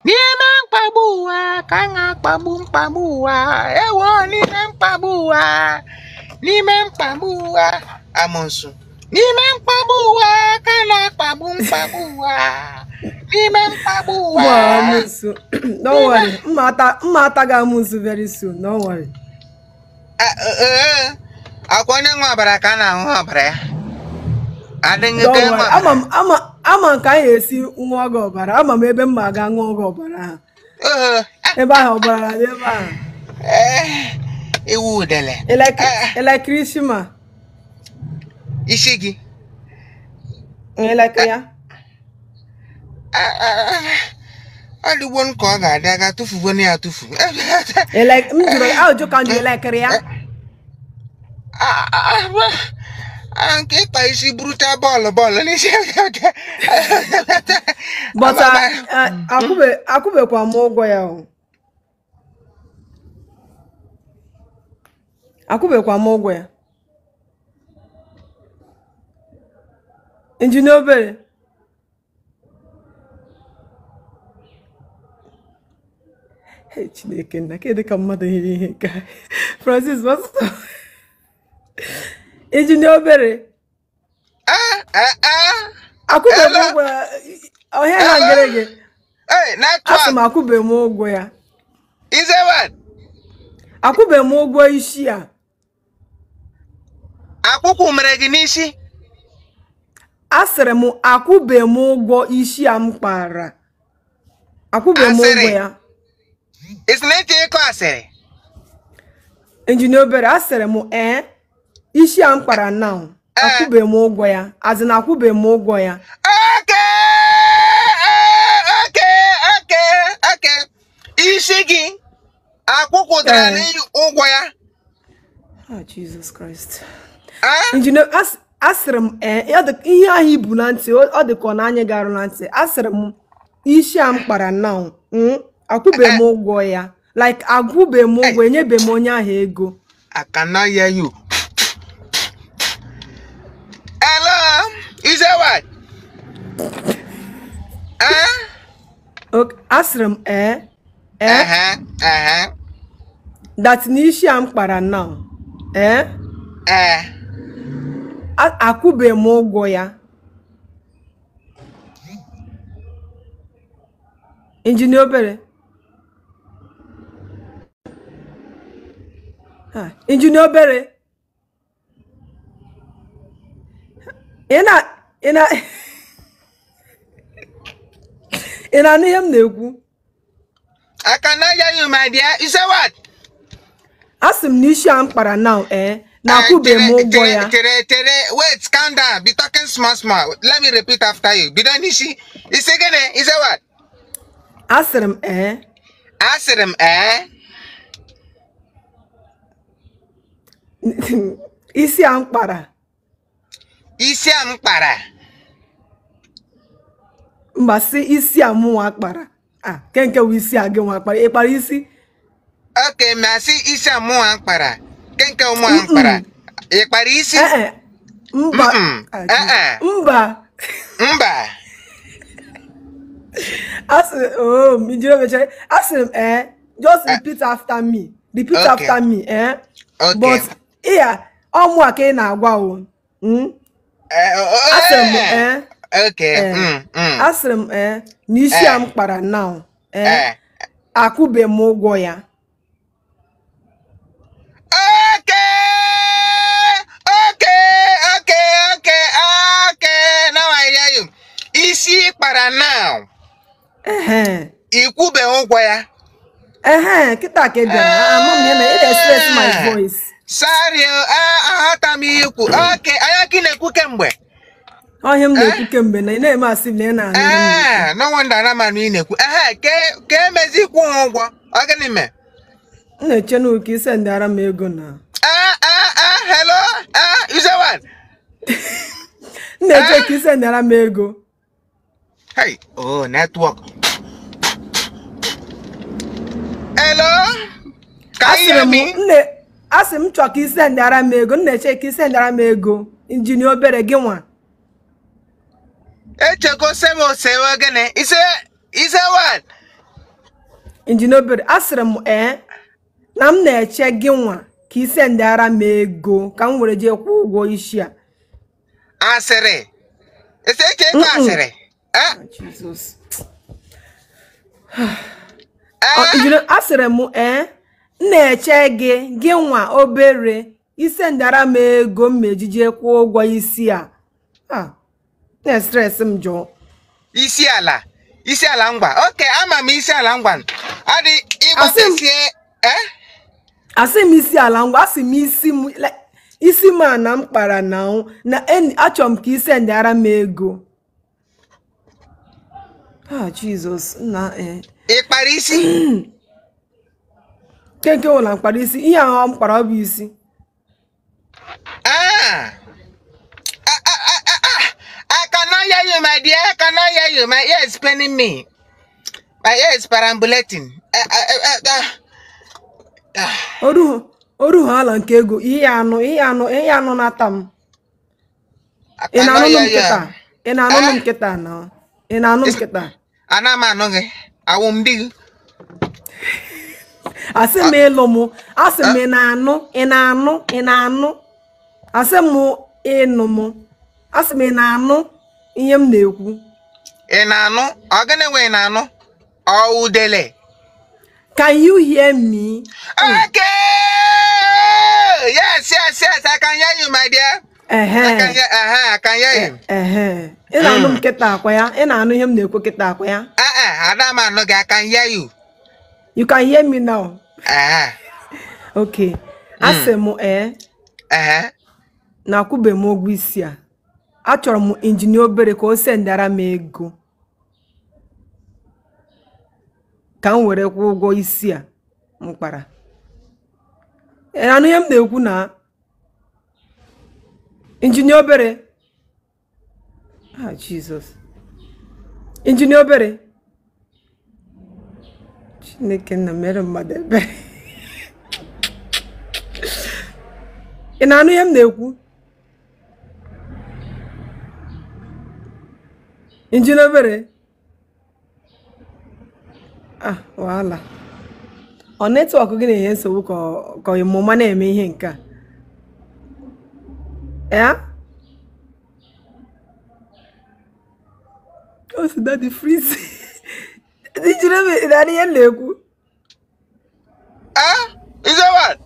n'ime mkpagbu ụwa ka a na-akpagbu mkpagbu ụwa ewo n'ime mkpagbu ụwa n'ime mkpagbu ụwa amụsụ n'ime mkpagbu ụwa ka a na-akpagbu mkpagbu ụwa n'ime mkpagbu ụwa Wow, Amusu. Don't worry. Mmata mmata ga Amusu very soon. Don't worry. A- ee akwa onye nwe ọbara ka a na-ahụ ọbara ya adịghị Don't ka worry. nwe Ama ọbara m ama ama m ka anyị esi nwa gị ọbara. Ama m ebe m ma ga ṅụọ gị ọbara ahụ. Ee, ah, Ebe ahụ ọbara dị ebe ahụ. ee, iwu udele Elek- Elekere shima. isi gị Elekere ya. Ah, ah, ah, ọ dịgbo m ka ọ ga-adị aga tụfugo na ya tụfu Elek m jụrụ ajụjụ ka m jụrụ elekere ya. Ah, ah, ah, ah, nke ịkpa isi burucha bọọlụ bọọlụ n'isi But uh, uh, akwụbe akwụbekwa m ụgwọ ya o. Akwụbekwa m ụgwọ ya. Injinia obere. Hey, Chineke nna kedu ka mmadụ hiri ihe ka Francis Pastor. Injinia obere. Ah, ah, ah. Akwụbe m Hello? ụgwọ ya. Ọhịa ha ngere gị. Hey, Asị network m akwụbe m ụgwọ ya. is a what? akwụbe m ụgwọ isi a akwụkwụ mere gị n'isi asịrị m akwụbe m ụgwọ isi a m kpara akwụbe m Asịrị? ụgwọ ya isi na-eche ịkọ asịrị injinia obere asịrị m ee isi a m kpara now akwụbe m ụgwọ ya azị na akwụbe m ụgwọ ya oke oke oke oke isi gị akwụkwụtara Ee. n'ihi ụgwọ ya Ah, Jesus Christ. Ah, injinia as- asịrị m ee ọ dị- ihe ahụ ibu na ntị ọ ọ dị ka ọ na anya garụ na ntị asịrị m isi a m kpara now mm, akwụbe m ụgwọ ya like akwụbe m ụgwọ enyebe m onye ahụ ego I cannot hear you. Hello, is that what? Huh? Ok, asịrị m ee ee Uh-huh, uh-huh. that n'isi a m kpara now ee Eh, a- akwụbe m ụgwọ ya injinia obere Ha, injinia obere ị na ị na ị na-anụ ihe m na-ekwu I cannot hear you, my dear. Is that what? asị m n'isi a m kpara now ee na akwụbe m ụgwọ ya Tere, tere, wait, calm down. Be talking small, small. Let me repeat after you. Be done, Ishi. Is again, is that what? asịrị m ee Asịrị m, eh? isi a m kpara Isi a m kpara. mba si isi a mụ nwa kpara a ke nke wụ isi a gị nwa kpara ị kpara isi Okay, ma asị isi a mụ a kpara. Nke nke mụ a kpara. Ị kpara isi? ee mba Mm-mm. Ah, Eh-eh. mba Mba. asị oh ijiri mechere asịrị m ee just repeat after me repeat Okay. after me eh Okay. but ịya ọmụ a ka ị na-agwa o Mm? Eh, oh, oh, asịrị m eh. ee Okay. Eh. Mm, mm. asịrị m ee na isi a Eh. m kpara now ee Eh. akwụbe m ụgwọ ya Okay. Okay. Okay. Okay. Okay. Now I hear you. Isi kpara now. ehe Ikwube ụgwọ ya. ehe kịta ka ị bịara ama m ihe na ị na-express my Eh. voice Sorry, oh, ah, aghọta m ihe ikwu. Okay. Anya ka ị na-ekwu kemgbe. ọhịa m na-ekwu kemgbe na ị na-eme asị m na ị na-anụ ihe m na-ekwu. Eh, no wonder na manụ ị na-ekwu. Ehe, ke ke emezi ikwu ha ụgwọ. Ọ gịnị mee? m na-eche na ụka ise ndị ara m ego na Ah, ah, ah, hello? Ah, you say what? m na-eche ka ise ndị ara m ego Hey, oh, network. Hello? Can you asịrị hear m me? nne asị m chọ ka ise ndị ara m ego m na-eche ka ise ndị ara m ego injinia obere gị nwa Echego seme osewe gịnị? Ise, ise what? injinia obere asịrị m ee na m na-eche gị nwa ka ị sendara m ego ka m were jee kwụọ ụgwọ isi a asịrị ese eche ego asịrị Eh, Jizọs eh, Ọ, injinia asịrị m ee m na-eche gị gị nwa obere isendara m ego m meji jee kwụọ ụgwọ isi a Ah, na-estres m jụọ isi ala isi ala ngwa oke ama m isi ala ngwa ọ dị ịgbapesie eh asị m isi ala ngwa asị m isi m like, isi m a na m kpara na ahụ na eni achọrọ m ka ị sendara m ego ah jizọs nna ee ị kpara isi kenke ụla mkpara isi ihe ahụ m kpara ọ bụ isi Ah. Ah, ah, ah, ah, ah. I cannot hear you, my dear. I cannot hear you. My ear is paining me. My ear is perambulating. Ah, ah, ah, ah, ah. Ah. oruhu oruhu ala nke ego ihe anụ ihe anụ ihe anụ na-ata m I ị cannot na-anụ m hear nkịta you. ị na-anụ m Eh? nkịta na ị na-anụ m nkịta Ana m anụ gị. Awụ m di gị. asị m ịlụ m asị m ị na-anụ ị na-anụ ị na-anụ asị m ịnụ m asị m ị na-anụ ihe m na-ekwu Ị na-anụ? Ọ gịnị wee na-anụ? Ọ udele. can you hear me Okay. Yes, yes, yes. I can hear you, my dear. I can ehe hear, uh-huh, I can hear you. ehe ị na-anụ m nkịta akwa ya ị na-anụ ihe m na-ekwu kịta akwa ya Uh uh, Ada m anụ gị. I can hear you. you can hear me now Uh-huh. okay asị m ee Uh-huh. na akwụbe m ụgwọ isi a achọrọ m injinia obere ka o sendara m ego ka m were kwụọ ụgwọ isi a m kpara Ị na-anụ ihe m na-ekwu na injinia obere ah jizọs injinia obere chineke nna mere mmadụ ebere ị na-anụ ihe m na-ekwu injinia obere ah wahala ọ netwọk gị na-enye nsogbu ka ọ- ka ọmụma na-eme ihe nke a ya o si dadi frizi injinia obere ị na-anụ ihe m na-ekwu Ah? Is that what?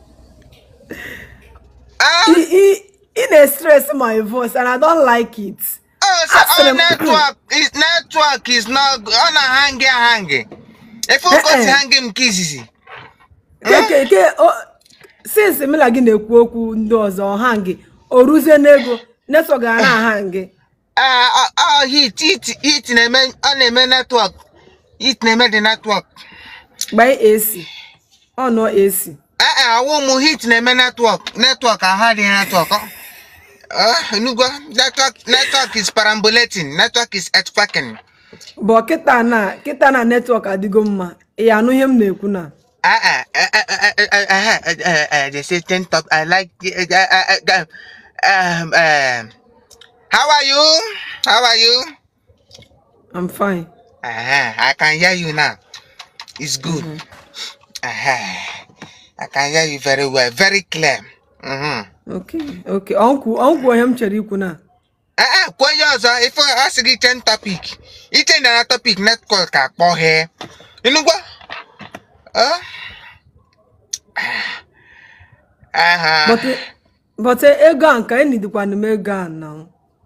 Ah? ị ị- ị na-stress my voice and I don't like it Oh, so Asịrị our m- network is network is not good. Ọ na-hangi ahangi. If you go Eh, eh. hangi m kizizi. ke ke o since mụ na gị na-ekwu okwu ndị ọzọ ọha gị o ruzie n'ego netwọk ga na-aha gị Ah, ah, ah, hit, hit, hit na-eme, ọ na-eme network. Hit na-eme the network. gbanye AC ọ nọ AC Eh, eh, awụ m hit na-eme network. Network aha dị network. Ah, enugwa, network, network is perambulating. Network is earthquaking. bụ kịta na kịta na netwọk adịgo mma ya anụ ihe m na-ekwu na Ah, ah, eh, eh, eh, eh, eh, eh, eh, eh, eh, they say ten top. I like. the- eh, eh, eh, eh, um, um, how are you? How are you? I'm fine Uh-huh. I can hear you now. It's good. Uh-huh. I can hear you very well, very clear. Mm-hmm. okay okay ọnkwu ọnkwu ihe m chere ikwu na Uh-uh. Kwa onye ọzọ, ife a sị gị chen topic. Iche na topic network ka kpọghee. Ịnụgwa? Uh? Uh-huh. but but ego a nke enyi dịkwana m ego a na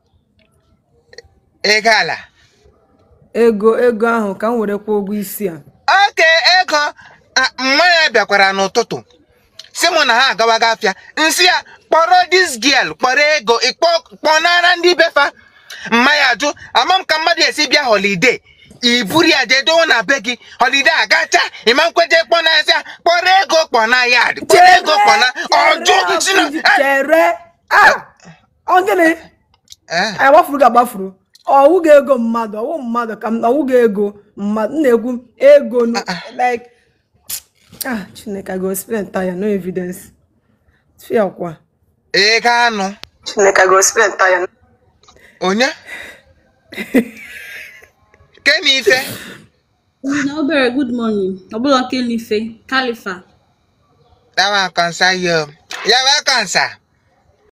Ego ala. ego ego ahụ ka m were kwụọ ụgwọ isi a oke ego ah, mmanya bịakwara n'ụtụtụ si mụ na ha agawaga afịa nsị ya kpọrọ dis girl kpọrọ ego ịkpọ kpọnara ndị befa mmanya ajụ ama m ka mmadụ esi bịa holiday iburu ya jee dowe na be gị holiday agacha ịma nkweje kpọna ya sị ya kpọrọ ego kpọna ya kpọrọ ego kpọna ọjụ si na chere chere ah ọ gịnị Eh, anyị gbafuru ga agbafuru ọwụghị ego mmadụ ọwụ mmadụ ka m ọwụghị ego mmadụ m na-ekwu ego n- like ah chineke I go explain tire no evidence fear kwa ego anụ chineke I go explain tire onye kena ife Na obere good morning. Ọbụla nke n'ife. Khalifa. That one concern you. You're welcome, sir.